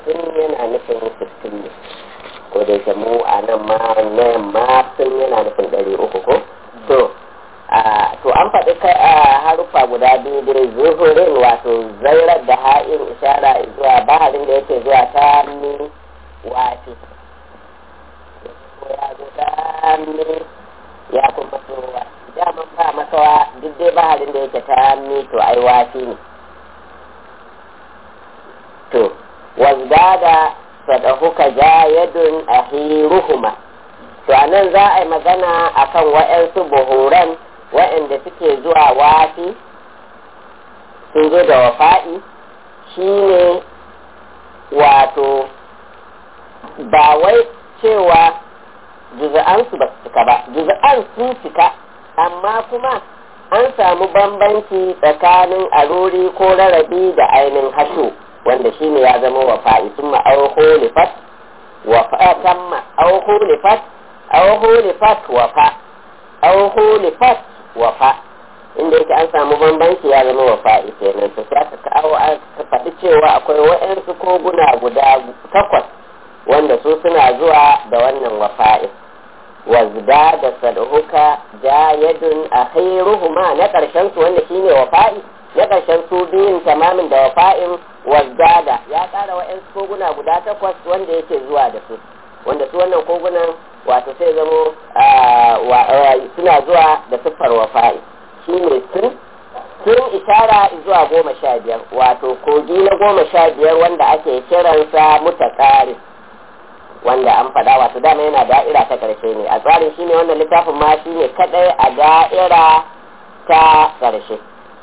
hamsin yana nufin sittin ne ko da yake mu a nan ma na yamma sun yana nufin ɗari uku ko to to an faɗi haruffa guda biyu dai zuhurin wato zairar da ha'in ishara zuwa baharin da yake zuwa ta mi wafi ya zo ta mi ya kuma so daman ba makawa duk dai baharin da yake ta mi to ai wafi ne to wazdada sadahuka jayadun ahiruhuma to anan za a yi magana akan wa'yansu buhuran wa'yanda suke zuwa wafi sun zo da wafa'i shine wato ba wai cewa juza'ansu ba su cika ba juza'an sun cika amma kuma an samu bambanci tsakanin aruri ko rarabi da ainihin hasho wanda shine ya zama wafa'i sun ma'auho lifat wafa'atan ma'auho lifat auho lifat wafa auho lifat wafa inda yake an samu bambanci ya zama wafa'i kenan to sai aka kawo aka faɗi cewa akwai wa'yansu koguna guda takwas wanda su suna zuwa da wannan wafa'i wazda da sadhuka jayadun akhiruhuma na ƙarshen su wanda shine wafa'i na ƙarshen su biyun tamamin da wafa'in wazdada ya ƙara wa'yansu koguna guda takwas wanda yake zuwa da su wanda su wannan kogunan wato sai zamo suna zuwa da siffar wafa'i shi ne tun tun ishara zuwa goma sha biyar wato kogi na goma sha biyar wanda ake kiransa mutakari wanda an faɗa wato dama yana da'ira ta ƙarshe ne a tsarin shi ne wannan littafin ma shi ne kaɗai a da'ira ta ƙarshe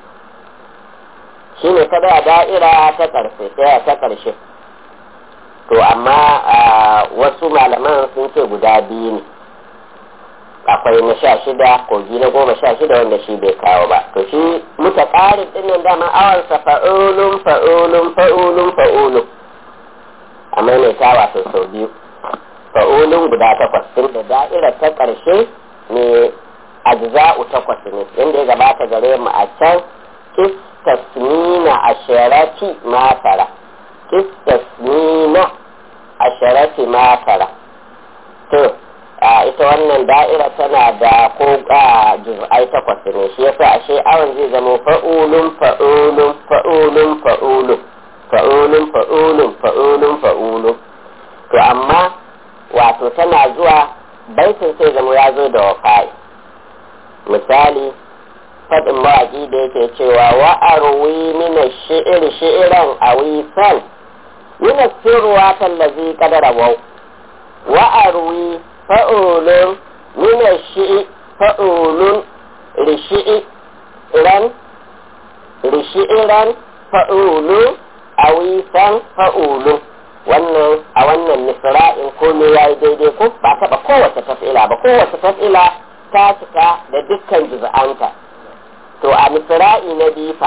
shi ne kaɗai a da'ira ta ƙarshe ta ƙarshe to amma wasu malaman sun ce guda biyu ne akwai na sha shida kogi na goma sha shida wanda shi bai kawo ba to shi muta ƙarin ɗinnan dama awansa fa'ulun fa'ulun fa'ulun fa'ulun a maimaita wato sau biyu fa'ulun guda takwas tun da da'ira ta ƙarshe ne ajza'u takwas ne inda ya gabata gare mu a can istasmina asharati masara istasmina asharati masara to ita wannan da'ira tana da ko juz'ai takwas ne shi yasa ashe awon zai zama fa'ulun fa'ulun fa'ulun fa'ulun fa'ulun fa'ulun fa'ulun fa'ulun to amma wato tana zuwa baitin sai zama ya zo da wafai misali faɗin mawaƙi da yake cewa wa arwi mina shi'ir shi'iran a wisan mina sirruwa tallazi kadara wau wa arwi fa'ulun mina shi'i fa'ulun rishi'i ran rishi'iran fa'ulun a wisan fa'ulun wannan a wannan nisra'in komai ya yi daidai ko ba taɓa kowace taf'ila ba kowace taf'ila ta cika da dukkan juz'anta to a nisra'i na bifa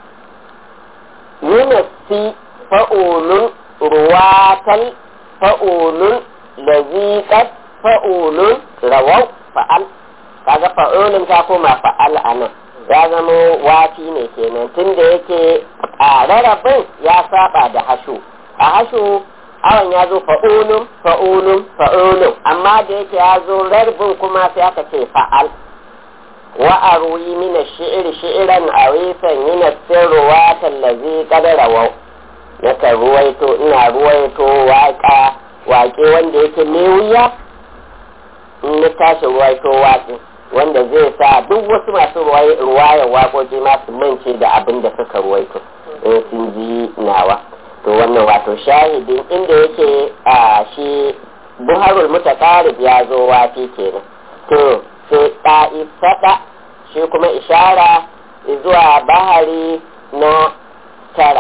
yunasi fa'ulun ruwatal fa'ulun laziqat fa'ulun rawau fa'al kaga fa'ulun ta koma fa'al anan ya zama wafi ne kenan tunda yake a rarrabin ya saba da hashu a hashu awon ya zo fa'ulun fa'ulun fa'ulun amma da yake ya zo rarbin kuma sai aka ce fa'al wa arwi min ash-shi'r shi'ran awisan min as-sirwat allazi qad rawaw naka ruwaito ina ruwaito waka waƙe wanda yake ne wuya in na tashi ruwaito waƙe wanda zai sa duk wasu masu ruwaya waƙoƙi masu mance da abin da suka ruwaito in sun ji nawa to wannan wato shahidin inda yake a shi buharul mutaqarib ya zo wafi kenan to sai ta'ifata shi kuma ishara zuwa bahari na tara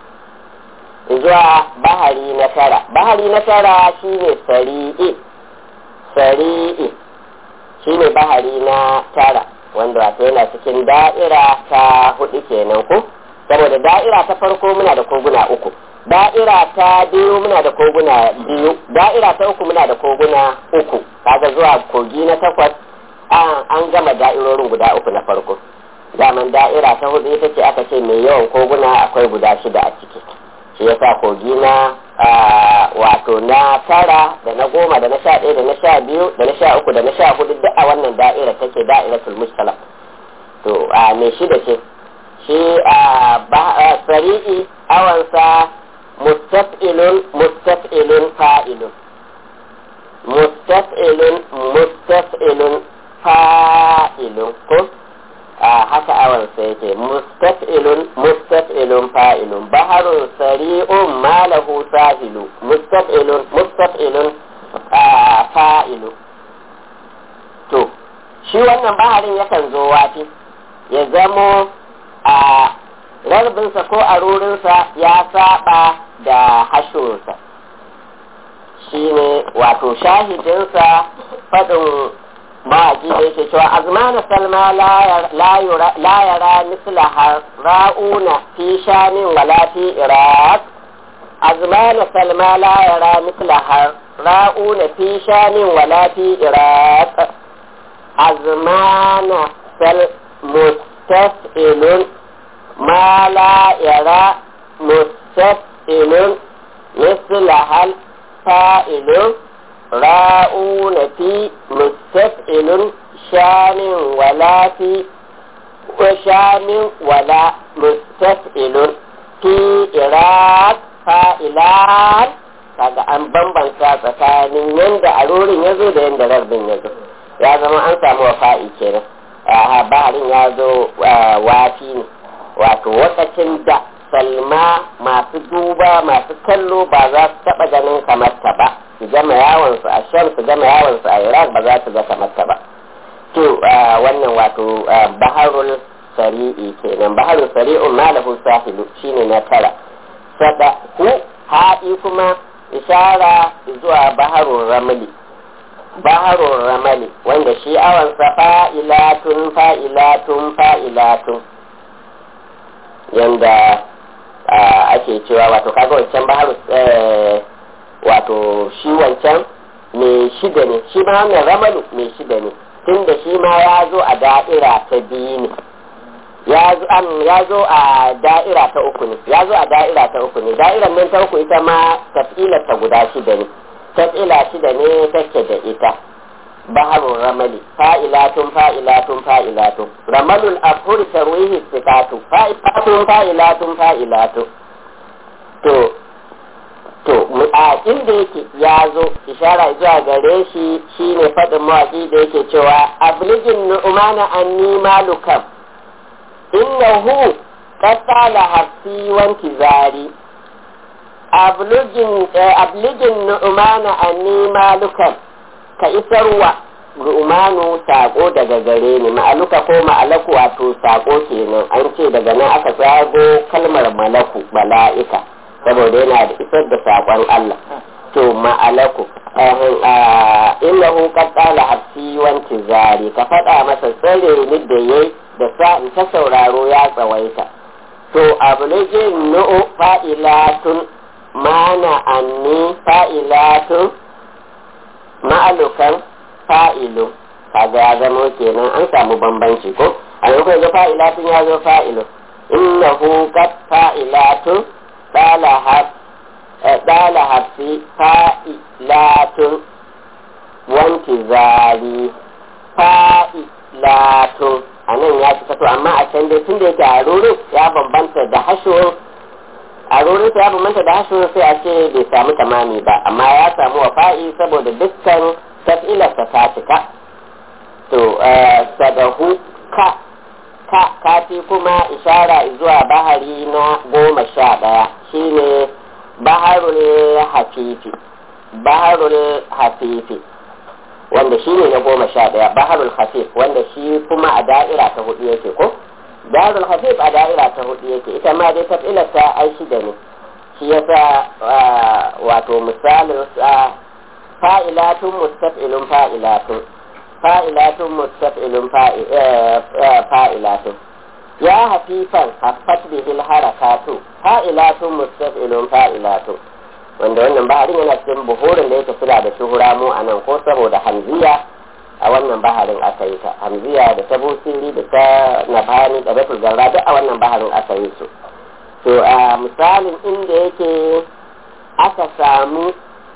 zuwa bahari na tara bahari na tara shine sari'i sari'i shine bahari na tara wanda wato yana cikin da'ira ta hudu kenan ko saboda da'ira ta farko muna da koguna uku da'ira ta biyu muna da koguna biyu da'ira ta uku muna da koguna uku kaga zuwa kogi na takwas an gama da'irorin guda uku na farko daman da'ira ta hudu ita ce aka ce mai yawan koguna akwai guda shida a ciki shi yasa kogi na wato na tara da na goma da na sha ɗaya da na sha biyu da na sha uku da na sha hudu duk a wannan da'ira take da'iratul mustala to a me shida ce shi a sari'i awansa mustaf'ilun mustaf'ilun fa'ilun mustaf'ilun mustaf'ilun fa'ilun ko a haka awansa yake mustaf'ilun mustaf'ilun fa'ilun baharun sari'un malahu sahilu mustaf'ilun mustaf'ilun fa'ilu to shi wannan baharin yakan zo wafi ya zamo a rarbinsa ko a rurinsa ya saba da hashinsa shi ne wato shahidinsa faɗin mawaƙi da yake cewa azmana salma la yara misla ra'una fi shanin wala fi iraq azmana salma la yara misla ra'una fi shanin wala fi iraq azmana sal مستفئل ما لا يرى مستفئل مثل هل فائل راؤون في مستفئل شان ولا في وشان ولا مستفئل في إراك فائلان kaga an bambanta tsakanin yadda arorin ya zo da yadda rarbin ya zo ya zama an samu wafa'i kenan baharin ya zo wafi ne wato wakacin da salma masu duba masu kallo ba za su taɓa ganin kamarta ba su gama yawonsu a sham su gama yawonsu a iraq ba za su ga kamarta ba to wannan wato baharul sari'i kenan baharul sari'un malahu sahilu shine na tara sada hu haɗi kuma ishara zuwa baharul ramli baharun ramali wanda shi awansa fa'ilatun fa'ilatun fa'ilatun yanda ake cewa wato kaga wancan baharun wato shi wancan mai shida ne shi ma wannan ramalu mai shida ne tun da shi ma ya zo a da'ira ta biyu ne ya zo a da'ira ta uku ne ya zo a da'ira ta uku ne da'irar nan ta uku ita ma tafilar ta guda shida ne tafila shida ne take da ita baharun ramali fa'ilatun fa'ilatun fa'ilatun ramalul afhur tarwihi sikatu fa'ilatun fa'ilatun fa'ilatun to to a inda yake ya zo ishara zuwa gare shi shine faɗin mawaƙi da yake cewa abligin nu'mana anni malukam innahu qatala hafsi wanki zari abligin nu'mana anni malukan ka isarwa ru'manu sako daga gare ni ma'aluka ko ma'alaku wato sako kenan an ce daga nan aka tsago kalmar malaku mala'ika saboda yana da isar da sakon Allah to ma'alaku innahu qad qala hafsi wanti zari ka faɗa masa tsare ni da yayi da sa'in ta sauraro ya tsawaita to abligin nu'u fa'ilatun mana anni fa'ilatu ma'alukan fa'ilu kaga ya zama kenan an samu bambanci ko a yau ga fa'ilatun ya zo fa'ilu innahu qad fa'ilatu dala hafi fa'ilatun wanki zari fa'ilatun a nan ya ci to amma a can dai tun da yake a rurin ya bambanta da hashuwar a rurin ya bambanta da hashuwar sai a ce bai samu tamami ba amma ya samu wafa'i saboda dukkan taf'ilarsa ta cika to sadahu ka ka kafi kuma ishara zuwa bahari na goma sha ɗaya shine baharul hafifi baharul hafifi wanda shi ne na goma sha ɗaya baharul hafif wanda shi kuma a da'ira ta hudu yake ko baharul hafif a da'ira ta hudu yake ita ma dai tafilar ta ai shida ne shi yasa wato misalin fa'ilatun mustaf'ilun fa'ilatun fa'ilatun mustaf'ilun fa'ilatun ya hafifan haffat bihil harakatu fa'ilatun mustaf'ilun fa'ilatun wanda wannan baharin yana cikin buhurin da yake suna da shuhura mu a nan ko saboda hamziya a wannan baharin aka yi ta hamziya da ta busiri da ta nafani da batul garra duk a wannan baharin aka yi su to a misalin inda yake aka samu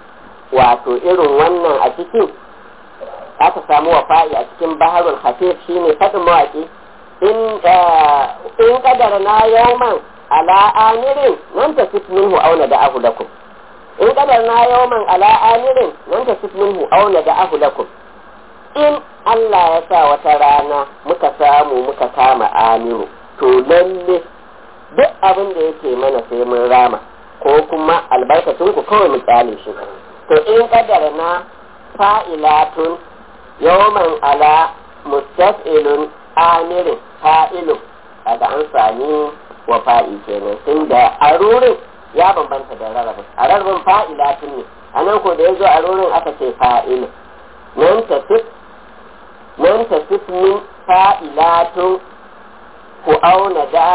wato irin wannan a cikin aka samu wafa'i a cikin baharul hafif shine faɗin mawaƙi in in kadara na yawman ala amirin nan ta sif minhu auna da ahu lakum in kadar na yawman ala amirin nan ta sif minhu auna da ahu lakum in Allah ya sa wata rana muka samu muka kama amiru to lalle duk abin da yake mana sai mun rama ko kuma albarkacin ku kawai mu kyale shi to in kadar na fa'ilatun yawman ala mustaf'ilun amirin fa'ilun kaga an sami wa fa'i kenan tun da arurin ya bambanta da rarrabin a rarrabin fa'ilatun ne a nan ko da ya zo arurin aka ce fa'ilun nan ta nan ta min fa'ilatun ku auna da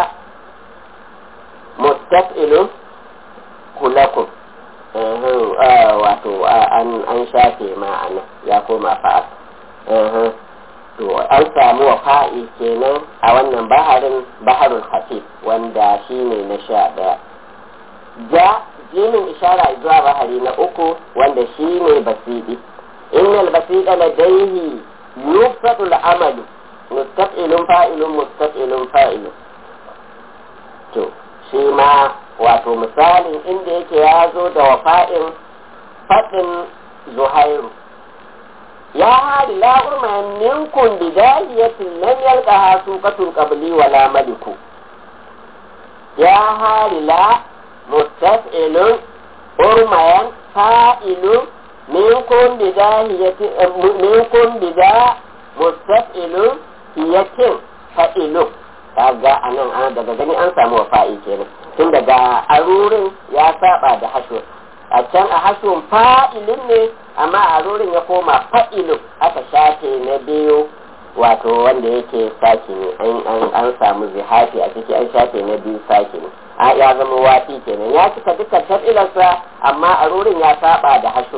mustaf'ilun kulakun wato an shafe ma'ana ya koma fa'a to an samu wa fa'i kenan a wannan baharin baharul hafif wanda shi ne na sha ɗaya ja jinin ishara zuwa bahari na uku wanda shi ne basidi innal basida ladaihi yufadu al'amalu mustaqilun fa'ilun mustaqilun fa'ilun to shi ma wato misalin inda yake ya zo da wafa'in faɗin zuhairu ya hari la urma minkum bidahiyatin lam yalqaha suqatun qabli wala maliku ya hari la mustaf'ilun urmayan fa'ilun minkum bidahiyatin minkum bida mustaf'ilun yakin fa'ilun kaga anan an daga gani an samu wafa'i kenan tun daga arurin ya saba da hashu a can a hashun fa'ilin ne amma a arurin ya koma fa'ilun aka shafe na biyu wato wanda yake saki ne an samu zihafi a ciki an shafe na biyu saki ne a ya zama wafi kenan ya cika dukkan tafilarsa amma arurin ya saba da hashu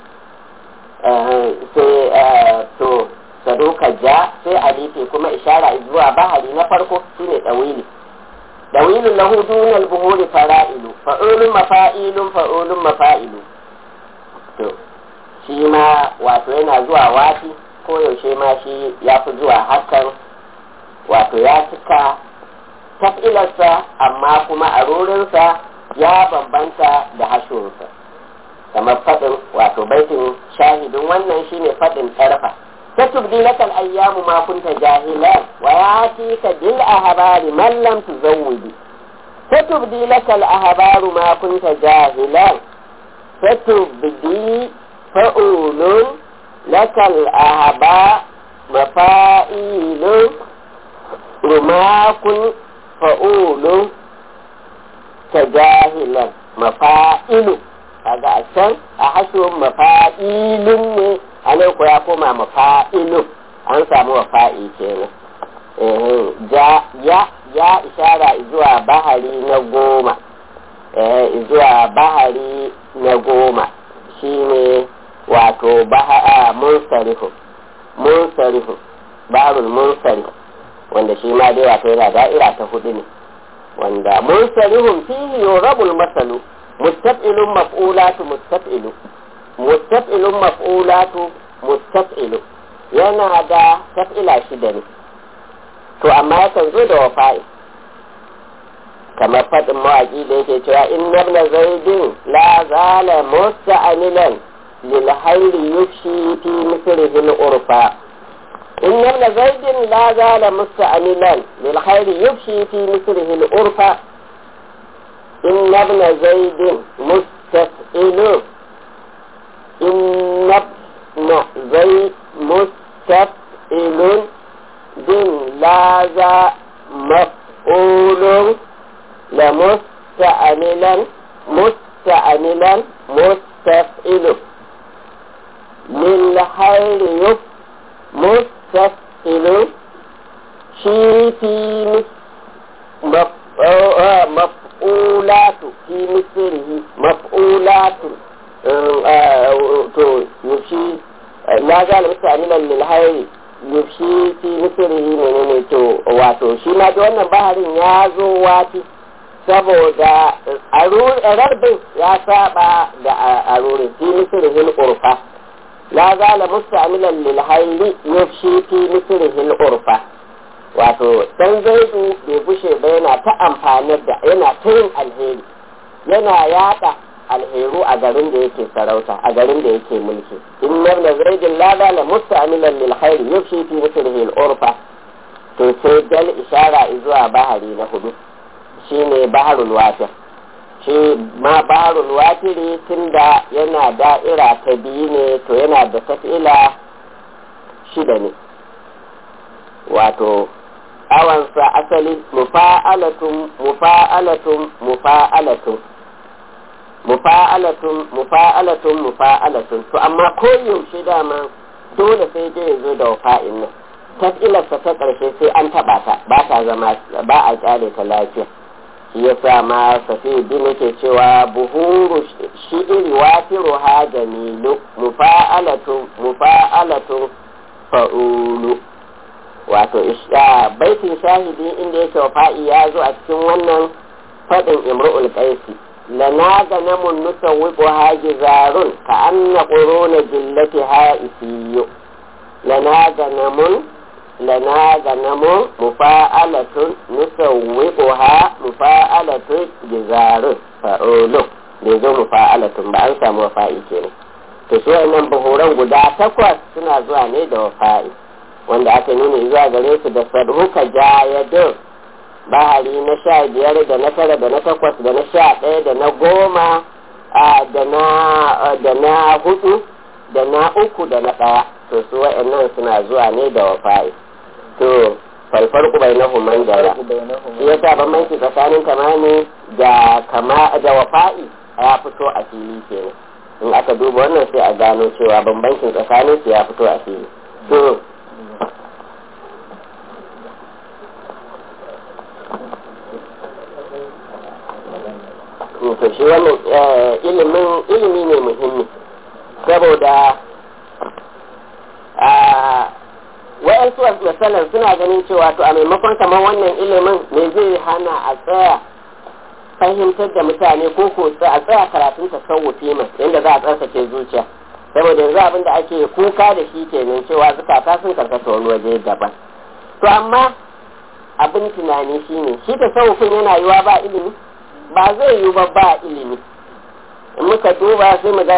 sai to saduka ja sai alifi kuma ishara zuwa bahari na farko shine tsawili dawilun lahu dunal buhuri fara'ilu fa'ulun mafa'ilun fa'ulun mafa'ilu to shi ma wato yana zuwa wati ko yaushe ma shi ya fi zuwa hakan wato ya cika tafilarsa amma kuma a rurinsa ya bambanta da hashinsa kamar faɗin wato baitin shahidin wannan shine faɗin ƙarfa ستبدي لك الأيام ما كنت جاهلا ويأتيك بالأهبار من لم تزودي ستبدي لك الأهبار ما كنت جاهلا ستبدي فأول لك الأهبار مفائل وما كن فأول كجاهلا مفائل هذا عشان أحسن مفائل a nan ko ya koma mafa'ilu an samu wafa'i kenan ja ya ya ishara zuwa bahari na goma zuwa bahari na goma shine wato baha munsarifu munsarifu barul munsarif wanda shi ma dai wato yana da'ira ta hudu ne wanda munsarihun fihi yurabul masalu mustaf'ilun maf'ulatu mustaf'ilu mustaf'ilun maf'ulatu mustaf'ilu yana da taf'ila shida ne to amma yakan zo da wafa'i kamar faɗin mawaƙi da yake cewa in nabna zaidin la zala musta'amilan lil hayri yufshi fi misrihi al urfa in nabna zaidin la zala musta'amilan lil hayri yufshi fi misrihi al urfa in nabna zaidin mustaf'ilun إن ابن زي مستفئل بن لاذا مفعول لمستعملا مستعملا مستفئل للخير يف مستفئل شي في مفعولات في مثله مفعولات to yushi na ga mutane nan lil hayri yushi fi misrihi menene to wato shi ma da wannan baharin ya zo wati saboda rarbin ya saba da aruri fi misrihi urfa la zala musta'milan lil hayli yafshi fi misrihi urfa wato dan zaidu bai bushe ba yana ta amfani da yana ta yin alheri yana yada alheru a garin da yake sarauta a garin da yake mulki in nabna zaidin la zala musta'milan lil hayli yafshi fi misrihi urfa to sai dal ishara zuwa bahari na hudu shine baharul wafir shi ma baharul wafiri tunda yana da'ira ta biyu ne to yana da tafila shida ne wato awansa asali mufa'alatun mufa'alatun mufa'alatun mufa'alatun mufa'alatun mufa'alatun to amma ko yaushe dama dole sai dai zo da wafa'in nan tafilarsa ta ƙarshe sai an taɓa ta ba ta zama ba a ƙyale ta lafiya shi ya sa ma safi bin yake cewa buhuru shi'iri watiru ha jamilu mufa'alatu mufa'alatu fa'ulu wato baitin shahidi inda yake wafa'i ya zo a cikin wannan faɗin imru'ul qaisi lana ga namun nusawwiqu ha gizarun ka anna quruna jillati ha isiyu lana ga namun lana ganamun mufa'alatun nusawwiquha mufa'alatun gizarun fa'ulun bai zo mufa'alatun ba an samu wafa'i kenan to su wannan buhuran guda takwas suna zuwa ne da wafa'i wanda aka nuna zuwa gare su da sadhuka jayadin bahari na sha biyar da na tara da na takwas da na sha ɗaya da na goma da na hudu da na uku da na ɗaya to su wa'annan suna zuwa ne da wafa'i to falfarku bai na human da shi yasa bambanci tsakanin kamani da kama da wafa'i ya fito a fili kenan in aka duba wannan sai a gano cewa bambancin tsakanin su ya fito a fili to to shi wannan ilimin ilimi ne muhimmi saboda wa'yansu misalan suna ganin cewa to a maimakon kamar wannan ilimin me zai hana a tsaya fahimtar da mutane ko ko a tsaya karatun tasawufi mai yadda za a tsarkake zuciya saboda yanzu abin da ake kuka da shi kenan cewa zukata sun karkata wani waje daban to amma abin tunani shine shi tasawufin yana yiwa ba ilimi ba zai yiwu ba ba ilimi in muka duba sai mu ga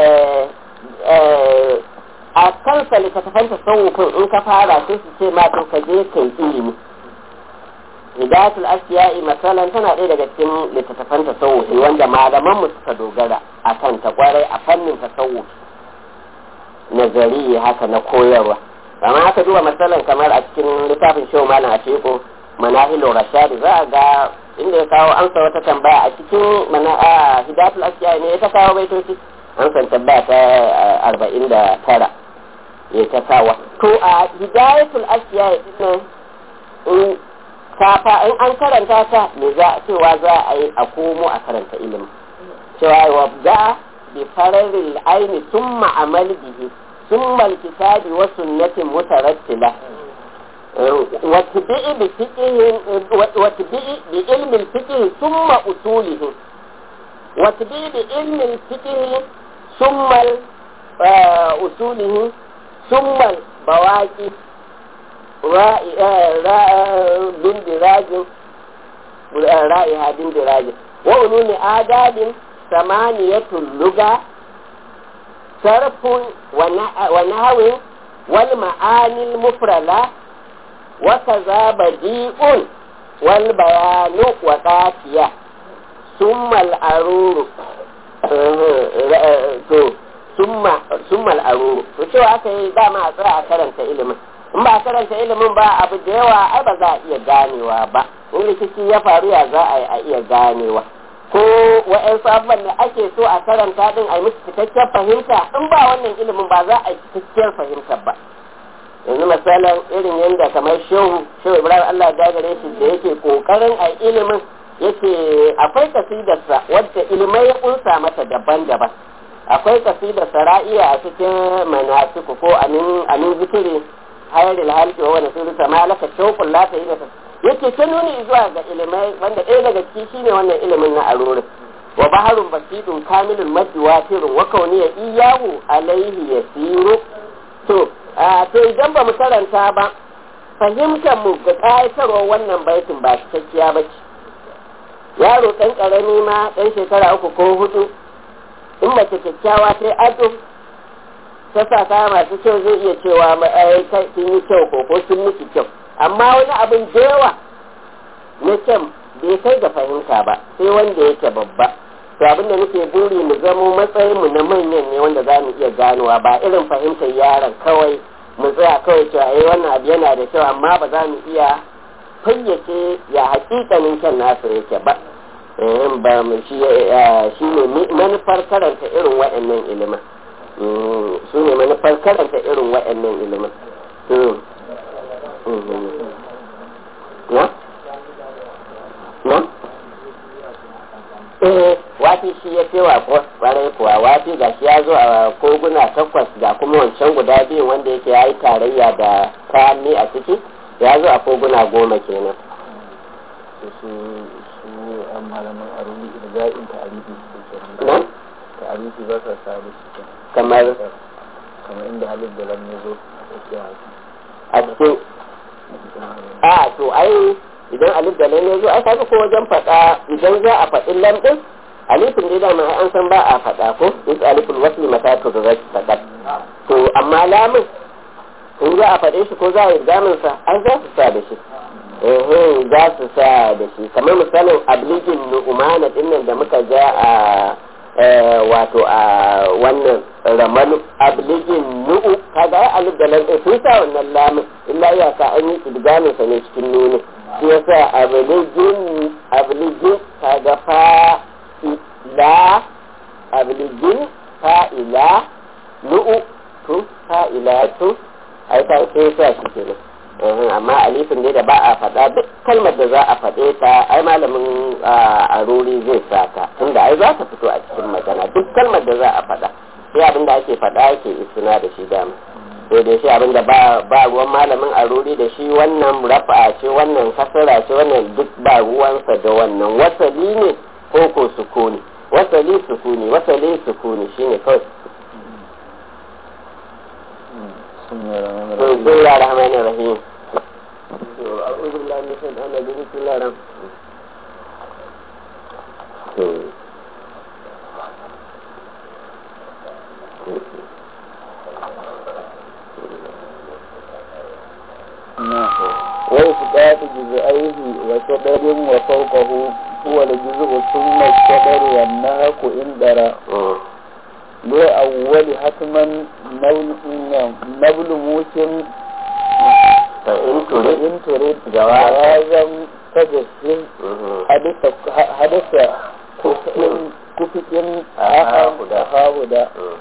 a kansa littattafan tasawufin in ka fara sai su ce ma to ka je kai ilimi hidayatul asya'i masalan tana ɗaya daga cikin littattafan tasawufi wanda malaman mu suka dogara a kan ta kwarai a fannin tasawufi nazari haka na koyarwa amma aka duba masalan kamar a cikin littafin shehu malam a teku manahilu rashadi za a ga inda ya kawo amsa wata tambaya a cikin mana a hidayatul asya'i ne ya ta kawo baitoci an san tambaya ta arba'in da tara ya ta kawo to a hidayatul asya'i din in kafa in an karanta ta me za cewa za a yi a komo a karanta ilimi cewa wa da bi fararil aini summa amal bihi summa alkitabi wa sunnatin mutarattila واتبعي بفقه واتبعي بعلم الفقه ثم أصوله واتبعي بعلم الفقه ثم أصوله ثم البواقي بندراج رائها بندراج وعلوم آداب ثمانية اللغة صرف ونحو والمعاني المفردة وكذا بديء والبيان وقافية ثم الأرور ثم الأرور to cewa aka yi dama a tsaya a karanta ilimin in ba a karanta ilimin ba abu da yawa ai ba za a iya ganewa ba in rikici ya faru ya za a yi a iya ganewa ko wa'yansu abubuwan da ake so a karanta din a yi musu cikakken fahimta in ba wannan ilimin ba za a yi cikakkiyar fahimtar ba yanzu misalin irin yadda kamar shehu shehu ibrahim allah ya gare shi da yake kokarin a ilimin yake akwai kasidarsa wadda ilimai ya kunsa mata daban-daban akwai kasidar ra'iya a cikin manasiku ko amin amin zikiri hayar halki wa wani suru sama laka shauƙun lata yi da yake ta nuni zuwa ga ilimai wanda ɗaya daga ciki shine wannan ilimin na arorin wa baharun basidun kamilun maddi wafirun wa kauniya iyahu alaihi yasiru to to idan ba mu karanta ba fahimtar mu ga ƙayatarwar wannan baitin ba cikakkiya ba ce yaro ɗan ƙarami ma ɗan shekara uku ko hudu in mace kyakkyawa sai ado ta sa kaya masu kyau zai iya cewa sun yi kyau ko ko sun miki kyau amma wani abin da yawa na kyan bai kai ga fahimta ba sai wanda yake babba to abin da nake buri mu zamo matsayin mu na manyan ne wanda za mu iya ganowa ba irin fahimtar yaron kawai mu tsaya kawai cewa eh wannan abu yana da kyau amma ba za mu iya fayyace ya hakikanin kyan nasu yake ba ba mu shi ne manufar karanta irin waɗannan ilimin su ne manufar karanta irin waɗannan ilimin na? na? eh wafi shi ya ce wa kwarai kuwa wafi ga shi ya zo a koguna takwas ga kuma wancan guda biyu wanda yake ya yi tarayya da kayanni a ciki ya zo a koguna goma kenan su su an malaman aruni irga'in ta'arifi su ke na? ta'arifi ba sa sa da shi kamar kamar inda halin da lam ya zo a tsakiya a cikin a to ai idan alif da lam ya zo ai kaga ko wajen faɗa idan za a faɗi lam din alifin dai dama ai an san ba a faɗa ko is aliful wasli mata to da zaki faɗa to amma lamun in za a faɗe shi ko za a yi gamin sa ai za su sa da shi eh za su sa da shi kamar misalin abligin nu'umana dinnan da muka ja a wato a wannan ramalu abligin nu'u kaga ai alif da lam din sun sa wannan lamun illa iyaka an yi idgamin sa ne cikin nuni shi yasa abligin abligin kaga fa ila abligin fa ila nu'u tu fa ila tu ai ta sai sa shi kenan amma alifin dai da ba a faɗa duk kalmar da za a faɗe ta ai malamin a ruri zai sa ta tunda ai za ta fito a cikin magana duk kalmar da za a faɗa sai abin da ake faɗa ake isuna da shi dama sai dai shi abin da ba ruwan malamin a ruri da shi wannan rafa ce wannan kasara ce wannan duk ba ruwansa da wannan wasali ne ko ko sukuni wasali sukuni wasali sukuni shine kawai بسم الله الرحمن الرحيم أعوذ بالله من الشيطان الرجيم بسم الله الرحمن وإثبات جزئيه وشدر وفوقه هو الجزء ثم الشدر والنهك إن درى لأول حتما نبل موسم فإن تريد إن تريد جوازا جوازا تجسم حدث حدث كفء كفء أها هدى. أها هدى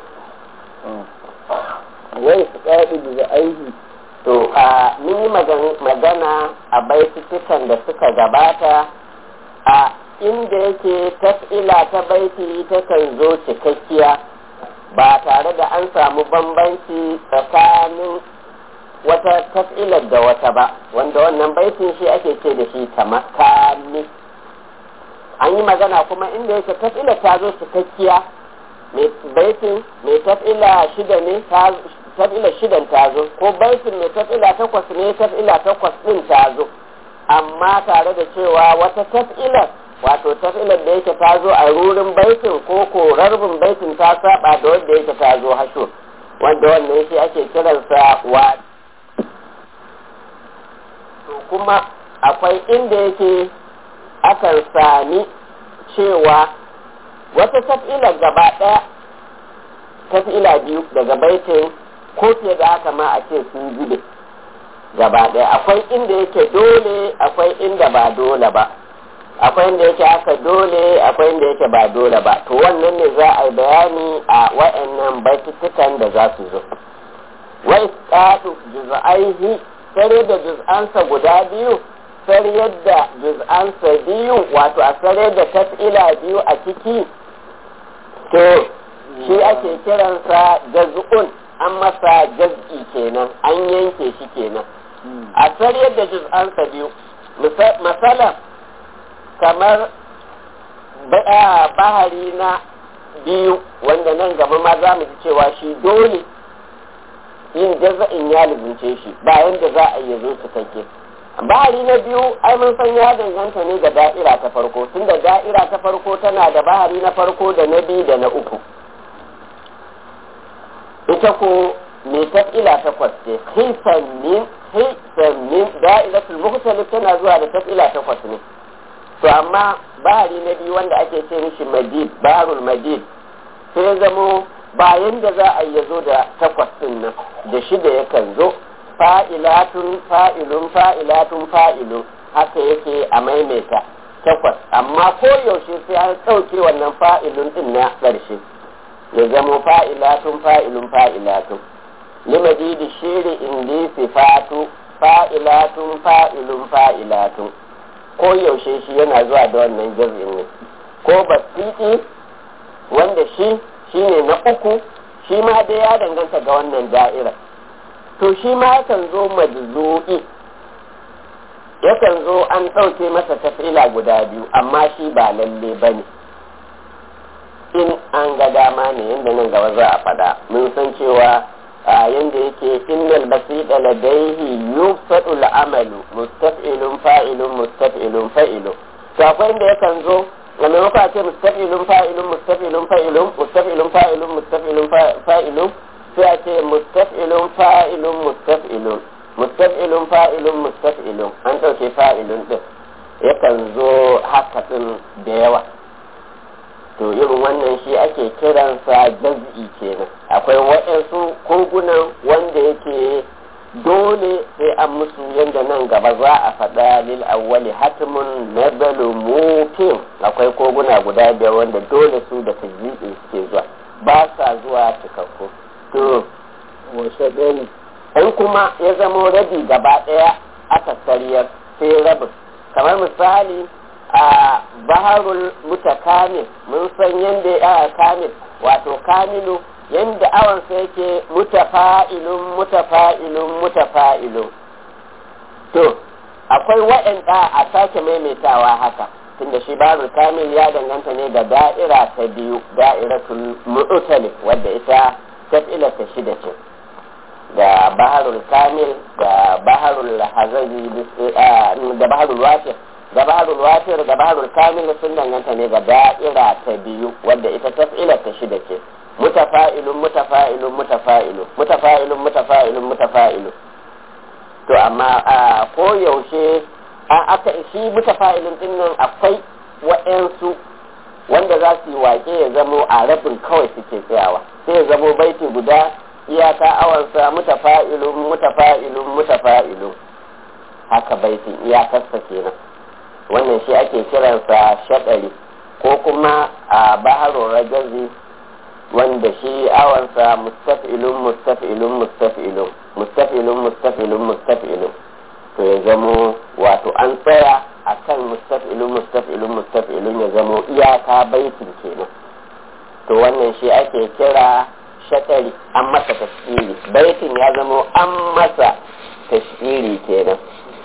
وإسقاط جزئيه to a mun yi magan- magana a baitutukan da suka gabata a inda yake taf'ila ta baiti takan zo cikakkiya ba tare da an samu bambanci tsakanin wata taf'ilar da wata ba wanda wannan baitin shi ake ce da shi tamakami an yi magana kuma inda yake taf'ilar ta zo cikakkiya mai baitin mai taf'ila shida ne ta taf'ila shidan ta zo ko baitin mai taf'ila takwas ne taf'ila takwas din ta zo amma tare da cewa wata taf'ilar wato taf'ilar da yake ta zo a rurin baitin ko ko rarbin baitin ta saba da wanda yake ta zo hasho wanda wannan shi ake kiransa wa to kuma akwai inda yake akan sami cewa wata taf'ilar gaba ɗaya taf'ila biyu daga baitin ko fiye da haka ma a ce sun zube gaba ɗaya akwai inda yake dole akwai inda ba dole ba akwai inda yake haka dole akwai inda yake ba dole ba to wannan ne za a yi bayani a wa'annan baitutukan da za su zo wa isqatu juz'aihi sare da juz'ansa guda biyu sar yadda juz'ansa biyu wato a sare da tas'ila biyu a ciki to shi ake kiransa jaz'un an masa jaz'i kenan an yanke shi kenan a sar yadda juz'ansa biyu misalan kamar bahari na biyu wanda nan gaba ma za mu ji cewa shi dole yin jaza'in ya lubunce shi bayan da za a yi zo su kake bahari na biyu ai mun san ya danganta ne ga da'ira ta farko tunda da'ira ta farko tana da bahari na farko da na biyu da na uku ita ko mai tafila takwas ce hisan min hisan min da'iratul mukhtalif tana zuwa da tafila takwas ne to amma bahari na biyu wanda ake ce mishi madid baharul madid sai zamo bayan da za a yi zo da takwas din nan da shida yakan zo fa'ilatun fa'ilun fa'ilatun fa'ilun haka yake a maimaita takwas amma ko yaushe sai an ɗauke wannan fa'ilun din na ƙarshe ya zamo fa'ilatun fa'ilun fa'ilatun limadidi shiri indi sifatu fa'ilatun fa'ilun fa'ilatun ko yaushe shi yana zuwa da wannan jaz'in ne ko basiti wanda shi shine na uku shi ma dai ya danganta ga wannan da'ira to shi ma yakan zo majzu'i yakan zo an ɗauke masa tafila guda biyu amma shi ba lalle ba ne in an ga dama ne yadda nan gaba za a faɗa mun san cewa a yanda yake innal basida ladaihi yufsadu al'amalu mustaf'ilun fa'ilun mustaf'ilun fa'ilun to akwai inda yakan zo a maimakon a ce mustaf'ilun fa'ilun mustaf'ilun fa'ilun mustaf'ilun fa'ilun mustaf'ilun fa'ilun sai a ce mustaf'ilun fa'ilun mustaf'ilun mustaf'ilun fa'ilun mustaf'ilun an ɗauke fa'ilun ɗin yakan zo haka ɗin da yawa to irin wannan shi ake kiransa jaz'i kenan akwai waɗansu kogunan wanda yake dole sai an musu yadda nan gaba za a faɗa lil awwali hatimun nazalu mutin akwai koguna guda biyar wanda dole su da tajjiɗi suke zuwa ba sa zuwa cikakku to wasu ɗani in kuma ya zamo rabi gaba ɗaya aka sariyar sai rabin kamar misali a baharul mutakamil mun san yadda ya kamil wato kamilu yadda awansa yake mutafa'ilun mutafa'ilun mutafa'ilun to akwai waɗanda a sake maimaitawa haka tunda shi baharul kamil ya danganta ne ga da'ira ta biyu da'iratul mu'talif wadda ita tafila ta shida ce da baharul kamil da baharul hazazi da baharul wafir da baharul wafir da baharul kamil sun danganta ne ga da'ira ta biyu wadda ita tafila ta shida ce mutafa'ilun mutafa'ilun mutafa'ilun mutafa'ilun mutafa'ilun mutafa'ilun to amma a ko yaushe a aka shi mutafa'ilun din nan akwai wa'ansu wanda za su yi wake ya zamo a rabin kawai suke tsayawa sai ya zamo baiti guda iyaka awansa mutafa'ilun mutafa'ilun mutafa'ilun haka baitin iyakarsa kenan wannan shi ake kiransa shaɗari ko kuma a baharun rajazi wanda shi awansa mustaf'ilun mustaf'ilun mustaf'ilun mustaf'ilun mustaf'ilun mustaf'ilun to ya zamo wato an tsaya a kan mustaf'ilun mustaf'ilun mustaf'ilun ya zamo iyaka baitin kenan to wannan shi ake kira shaɗari an masa tashiri baitin ya zamo an masa tashiri kenan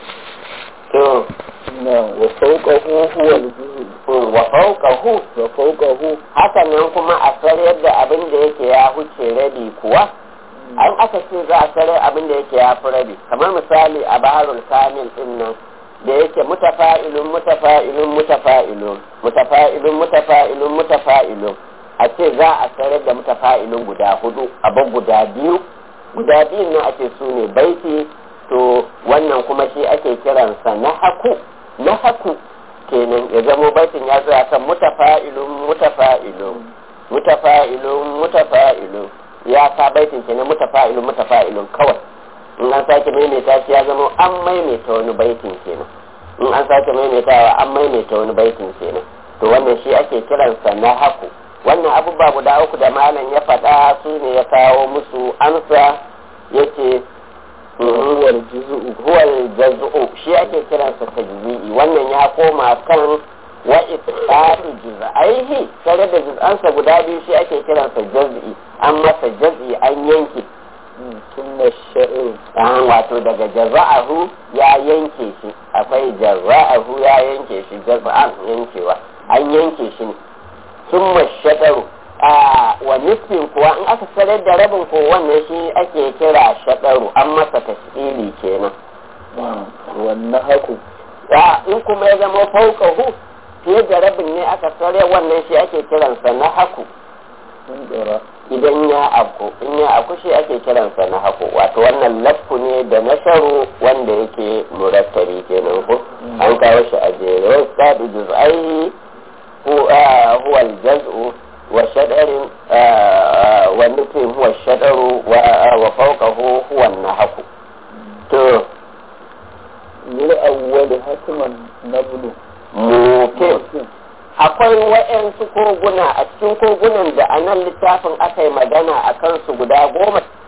to na wa fauqahu huwa al-juz'u wa fawqahu wa fauqahu hakan nan kuma a sarayar da abin da yake ya huce rabi kuwa an aka ce za a sarai abin da yake ya fi rabi kamar misali a baharul kamil din nan da yake mutafa'ilun mutafa'ilun mutafa'ilun mutafa'ilun mutafa'ilun mutafa'ilun a ce za a sarar da mutafa'ilun guda hudu abin guda biyu guda biyun nan ake su ne baiti to wannan kuma shi ake kiransa na haku na haku kenan ya zamo baitin ya tsaya kan mutafa'ilun mutafa'ilun mutafa'ilun mutafa'ilun ya ka baitin kenan mutafa'ilun mutafa'ilun kawai in an sake maimaita shi ya zama an maimaita wani baitin kenan in an sake maimaitawa an maimaita wani baitin kenan to wannan shi ake kiransa na haku wannan abubuwa guda uku da malam ya faɗa su ne ya kawo musu amsa yake huwa al-juz'u huwal jaz'u shi ake kiransa tajzi'i wannan ya koma kan wa itqatu juz'aihi tare da juz'ansa guda biyu shi ake kiransa jaz'i an masa jaz'i an yanke thumma ash-sha'ru an wato daga jaza'ahu ya yanke shi akwai jaza'ahu ya yanke shi jaz'an yankewa an yanke shi ne sun mashaɗaru a wa nisfin kuwa in aka sarar da rabin ko wannan shi ake kira shaɗaru an masa tashili kenan wannan haku ya in kuma ya zama fauƙahu fiye da rabin ne aka sare wannan shi ake kiransa na haku sun tsora idan ya afku in ya afku shi ake kiransa na haku wato wannan lafku ne da nasaru wanda yake murattabi kenan ko an kawo shi a jere wa sadu juz'ai huwa al-jaz'u wa shadarin wa nufin huwa shadaru wa fawqahu huwa an-nahku to lil awwali hatman nablu mutum akwai waɗansu koguna a cikin kogunan da a nan littafin aka yi magana a kansu guda goma